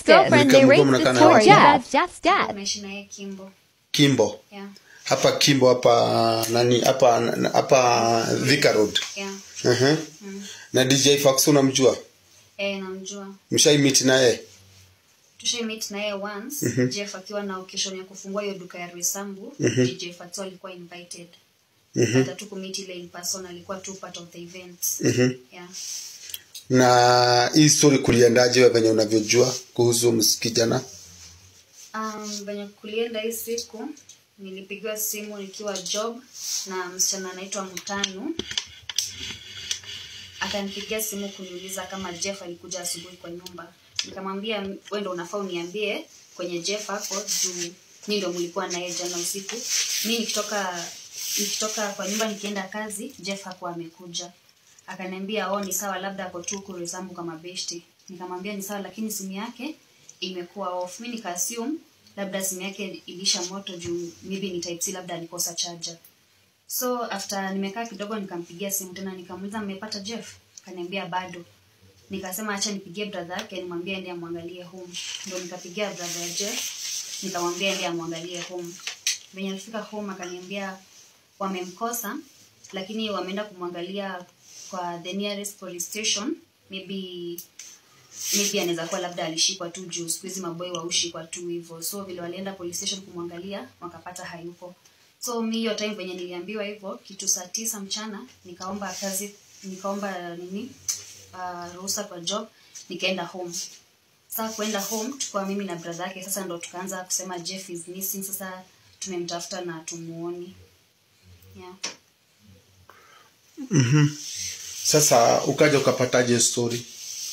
girlfriend Mlikuwa narrates mnakaa the na story watu? about Jeff's dad. Tunaishi naye Kimbo. kimbo Yeah. hapa kimbo hapa nani hapa hapa Thika Road Yeah. uh-huh. na dj fax unamjua Eh, namjua. mshaimiti naye tushai meet naye once jeff akiwa na occasion ya kufungua hiyo duka ya Roysambu dj Fatso alikuwa invited hata tu kumit ile in person alikuwa tu part of the event yeah. na hii story kuliendaje wewe venye unavyojua kuhusu ms- kijana um, venye kulienda hii siku nilipigiwa simu nikiwa job na msichana anaitwa mtanu akanipigia simu kuniuliza kama jeff alikuja asubuhi kwa nyumba nikamwambia we ndo unafaa uniambie kwenye jeff hapo juu ni ndo mlikuwa naye jana usiku mi nikitoka nikitoka kwa nyumba nikienda kazi jeff hakuwa amekuja akaniambia oh ni sawa labda ako tu kuresambu kama beshti nikamwambia ni sawa lakini simu yake imekuwa off mi nikaassume labda simu yake ilisha moto juu maybe ni type C labda alikosa charger so after nimekaa kidogo nikampigia simu tena nikamuuliza mmepata jeff kaniambia bado nikasema acha nipigie brother yake nimwambie ende amwangalie home ndo nikapigia brother ya jeff nikamwambia ende amwangalie home venye alifika home akaniambia wamemkosa lakini wameenda kumwangalia kwa the nearest police station maybe maybe anaweza kuwa labda alishikwa tu juu siku hizi maboi waushikwa tu hivyo so vile walienda police station kumwangalia wakapata hayupo so mi hiyo time venye niliambiwa hivyo kitu saa tisa mchana nikaomba kazi nikaomba nini uh, ruhusa kwa job nikaenda home saa kuenda home tukua mimi na brother yake sasa ndo tukaanza kusema jeff is missing sasa tumemtafuta na tumuoni yeah. sasa ukaja ukapataje story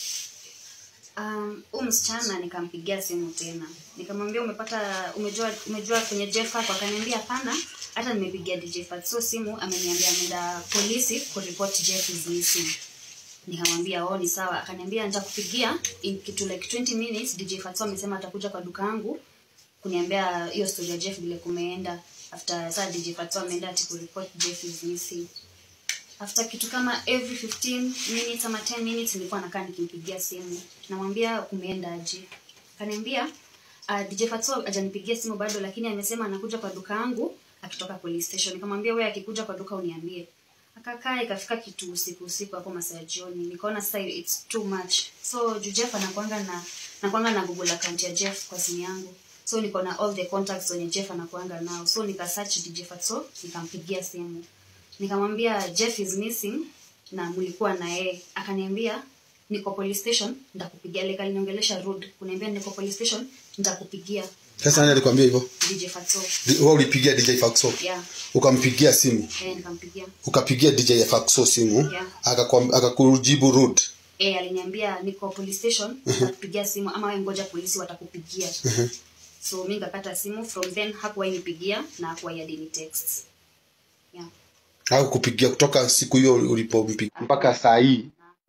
um, huu msichana nikampigia simu tena nikamwambia umepata umejua umejua kwenye jeff hapo akaniambia hapana hata nimepigia dj fatso simu ameniambia ameenda polisi kuripoti jeff is missing nikamwambia oh ni sawa akaniambia nitakupigia in kitu like 20 minutes dj fatso amesema atakuja kwa duka yangu kuniambia hiyo story ya jeff vile kumeenda after saa dj fatso ameenda ati kuripoti jeff is missing after kitu kama every 15 minutes ama 10 minutes nilikuwa nakaa nikimpigia simu namwambia kumeenda aje kaniambia uh, dj fatso ajanipigia simu bado lakini amesema anakuja kwa duka yangu akitoka police station nikamwambia wewe akikuja kwa duka uniambie akakaa ikafika kitu usiku usiku hapo masaa ya jioni nikaona sasa it's too much so juu jeff anakwanga na nakwanga na google account ya jeff kwa simu yangu so niko na all the contacts wenye jeff anakuanga nao so nikasearch dj fatso nikampigia simu nikamwambia jeff is missing na mlikuwa na yeye akaniambia niko police station nitakupigia like aliniongelesha rude kuniambia niko police station nitakupigia sasa nani alikwambia hivyo dj fatso Di- wewe ulipigia dj faxo yeah ukampigia simu eh nikampigia ukapigia dj faxo simu Yeah. akakwam- akakujibu rude eh aliniambia niko police station nitakupigia simu ama wewe ngoja polisi watakupigia so mi nikakata simu from then hakuwahi nipigia na hakuwahi hadi ni text yeah au kupigia kutoka siku hiyo ulipompigia mpaka saa hii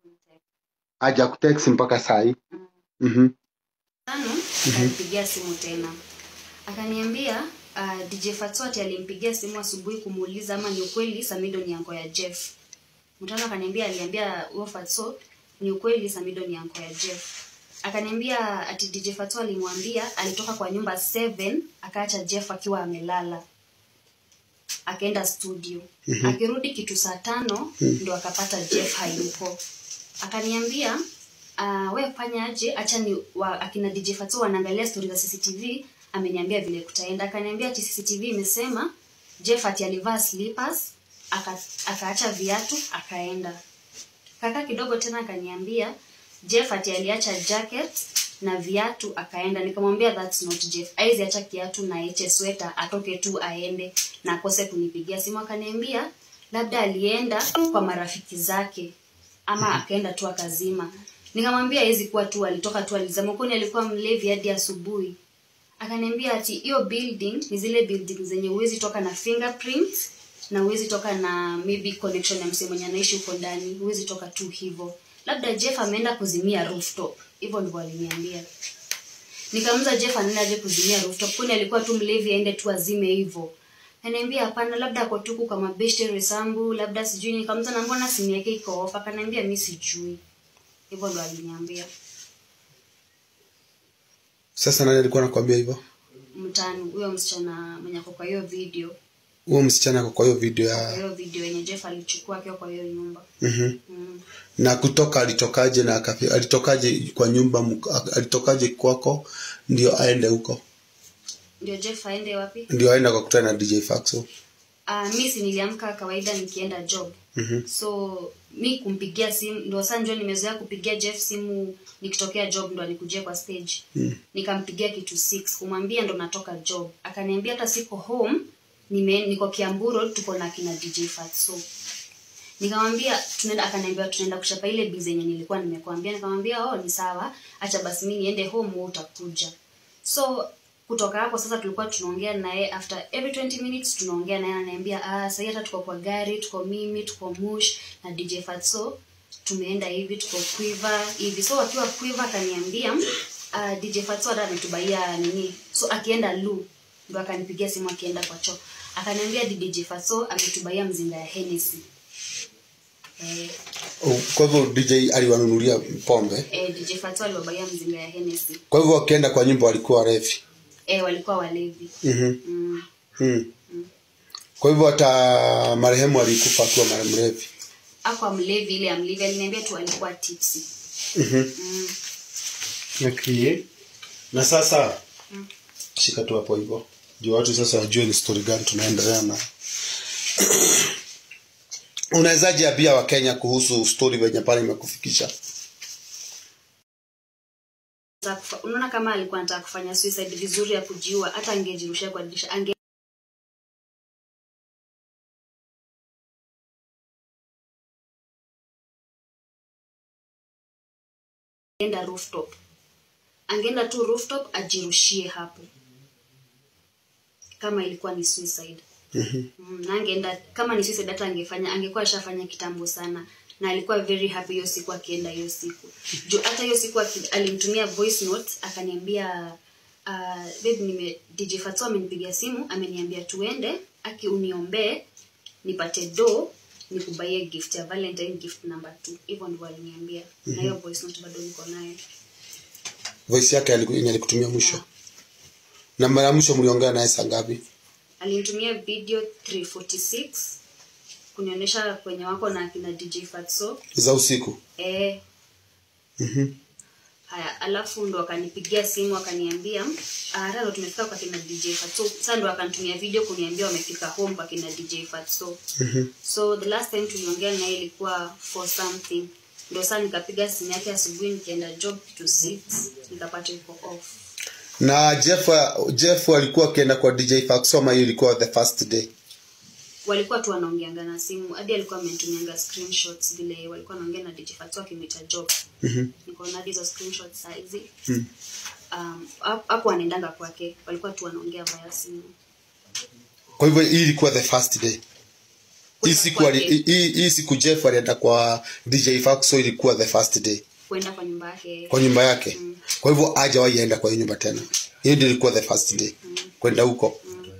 aja kutext mpaka saa hii Mhm. tano alimpigia simu tena akaniambia uh, dj fatwati alimpigia simu asubuhi kumuuliza ama ni ukweli samido ni anko ya jeff mtano akaniambia aliambia huyo fatso ni ukweli samido ni anko ya jeff akaniambia ati dj fatso alimwambia alitoka kwa nyumba 7 akaacha jeff akiwa amelala akaenda studio mm-hmm. akirudi kitu saa tano ndo akapata jeff hayupo akaniambia uh, we fanya aje acha ni wa, akina dj fatu wanaangalia stori za cctv ameniambia vile kutaenda akaniambia ati cctv imesema jeff ati alivaa slippers aka- akaacha viatu akaenda kaka kidogo tena akaniambia jeff ati aliacha jacket na viatu akaenda nikamwambia that's not jeff aizi acha kiatu na eche sweta atoke tu aende na akose kunipigia simu akaniambia labda alienda kwa marafiki zake ama akaenda tu akazima nikamwambia hawezi kuwa tu alitoka tu alizama kwani alikuwa mlevi hadi asubuhi akaniambia ati hiyo building ni zile building zenye huwezi toka na fingerprint na huwezi toka na maybe connection ya msee mwenye anaishi huko ndani huwezi toka tu hivyo labda jeff ameenda kuzimia rooftop hivyo ndivyo aliniambia nikamuza jeff anaendaje kuzimia rooftop kwani alikuwa tu mlevi aende tu azime hivyo ananiambia hapana labda ako tuku kama beshte resambu labda sijui nikamuza na mbona simu yake iko off akaniambia mi sijui hivyo ndo aliniambia sasa nani alikuwa anakwambia hivyo mtano huyo msichana mwenye ako kwa hiyo video huo msichana ako kwa hiyo video kwa ya hiyo video yenye jeff alichukua akiwa kwa hiyo nyumba mm mm. na kutoka alitokaje na akafi, alitokaje kwa nyumba mk- alitokaje kwako ndio aende huko ndio jeff aende wapi ndio aende akakutana na dj faxo uh, mi si niliamka kawaida nikienda job Mhm. so mi kumpigia simu ndo saa njo nimezoea kupigia jeff simu nikitokea job ndo anikujia kwa stage Mm. nikampigia kitu 6 kumwambia ndo natoka job akaniambia hata siko home nime, niko kiamburo tuko na kina dj fatso nikamwambia tunaenda akaniambia tunaenda kuchapa ile bizi yenye nilikuwa nimekuambia nikamwambia oh ni sawa acha basi mi niende home wewe utakuja so kutoka hapo sasa tulikuwa tunaongea naye after every 20 minutes tunaongea naye ananiambia ah sasa hata tuko kwa gari tuko mimi tuko mush na dj fatso tumeenda hivi tuko quiver hivi so akiwa quiver akaniambia uh, dj fatso hata ametubaia nini so akienda lu ndo akanipigia simu akienda kwa choo akaniambia dj fatso ametubaia mzinga ya Hennessy eh, Oh, kwa hivyo dj aliwanunulia pombe eh, dj fatso aliwabaia mzinga ya Hennessy kwa hivyo wakienda kwa nyumba walikuwa warefi eh, walikuwa walevi mm mm. mm. kwa hivyo hata marehemu alikufa akiwa mare- mrevi akwa mlevi ile amlevi aliniambia tu alikuwa tipsy mm mm. okay. na sasa shika tu hapo hivyo juu watu sasa wajue ni story gani tunaendelea na unawezaje ambia wakenya kuhusu story venye pale imekufikisha Anataka kufa- unaona kama alikuwa anataka kufanya suicide vizuri ya kujiua hata angejirushia kwa dirisha ange enda rooftop angeenda tu rooftop ajirushie hapo kama ilikuwa ni suicide mm, na angeenda kama ni suicide hata angefanya angekuwa ashafanya kitambo sana na alikuwa very happy hiyo siku akienda hiyo siku juu hata hiyo siku aki- alimtumia voice note akaniambia uh, babe nime DJ Fatso amenipigia simu ameniambia tuende aki uniombee nipate do nikubaie gift ya Valentine gift number 2 hivyo ndivyo aliniambia na hiyo voice note bado niko nayo voice yake aliku- yenye alikutumia mwisho na mara ya mwisho mliongea naye saa ngapi alinitumia video 346 kunionyesha kwenye wako na akina DJ Fatso za usiku eh Mhm. haya alafu ndo akanipigia simu akaniambia "Ah, hata ndo tumefika kwa kina dj fatso sasa ndo akanitumia video kuniambia wamefika home kwa kina dj fatso Mhm. so the last time tuliongea naye ilikuwa for something ndo saa nikapiga simu yake asubuhi nikienda job to six nikapata iko off na jeff jeff alikuwa akienda kwa dj faxoma hiyo ilikuwa the first day walikuwa tu wanaongeanga na simu hadi alikuwa amenitumianga screenshots vile walikuwa wanaongea na dj fatso akimwita job Mhm. niko na hizo screenshots saizi Mm. um, hap- hapo wanaendanga kwake walikuwa tu wanaongea via simu kwa hivyo hii ilikuwa the first day hii Kwenda siku ali- kwake. hii hii siku jeff alienda kwa dj faxo ilikuwa the first day kwenda kwa nyumba yake kwa nyumba yake kwa hivyo hajawahi enda kwa hiyo nyumba tena hiyo ndio ilikuwa the first day kwenda huko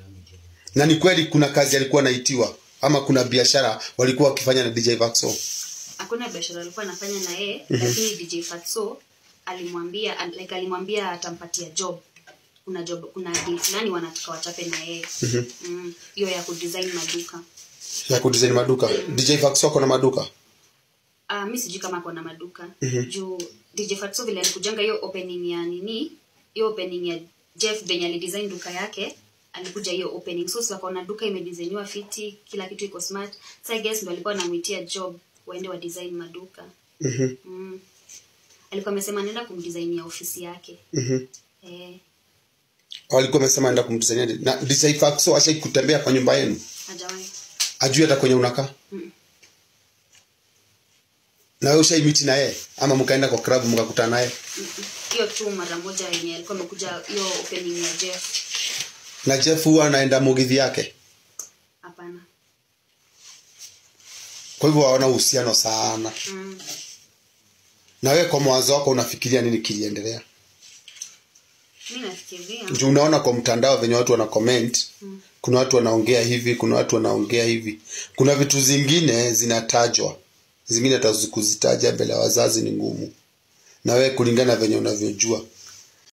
na ni kweli kuna kazi alikuwa anaitiwa ama kuna biashara walikuwa wakifanya na dj vaxo hakuna biashara alikuwa anafanya na yeye lakini dj fatso alimwambia al- like alimwambia atampatia job kuna job kuna deal fulani wanataka wachape na yeye Mm, hiyo ya kudesign maduka ya kudesign maduka dj vaxo ako na maduka uh, mi sijui kama kona maduka juu dj fatso vile alikujanga hiyo opening ya nini hiyo opening ya jeff venye alidesign duka yake alikuja hiyo opening so wakaona duka imedesigniwa fiti kila kitu iko smart so i guess ndo alikuwa anamwitia job waende wa design maduka Mhm, mm. alikuwa amesema anaenda kumdesignia ofisi yake mhm. eh, walikuwa wamesema enda kumdesignia na dj vaxo ashai kutembea kwa nyumba yenu hajawahi ajui hata kwenye unakaa Mm. na wewe ushai miti na yeye ama mkaenda kwa club mkakutana naye Mm-mm. hiyo tu mara moja yenye alikuwa amekuja hiyo opening ya jeff na jeff huwa anaenda mugithi yake hapana kwa hivyo waona uhusiano sana mm. na wewe kwa mawazo wako unafikiria nini kiliendelea mi nafikiria juu unaona kwa mtandao venye watu wana comment Mm. kuna watu wanaongea hivi kuna watu wanaongea hivi kuna vitu zingine zinatajwa zingine hata kuzitaja mbele ya wazazi ni ngumu na wewe kulingana venye unavyojua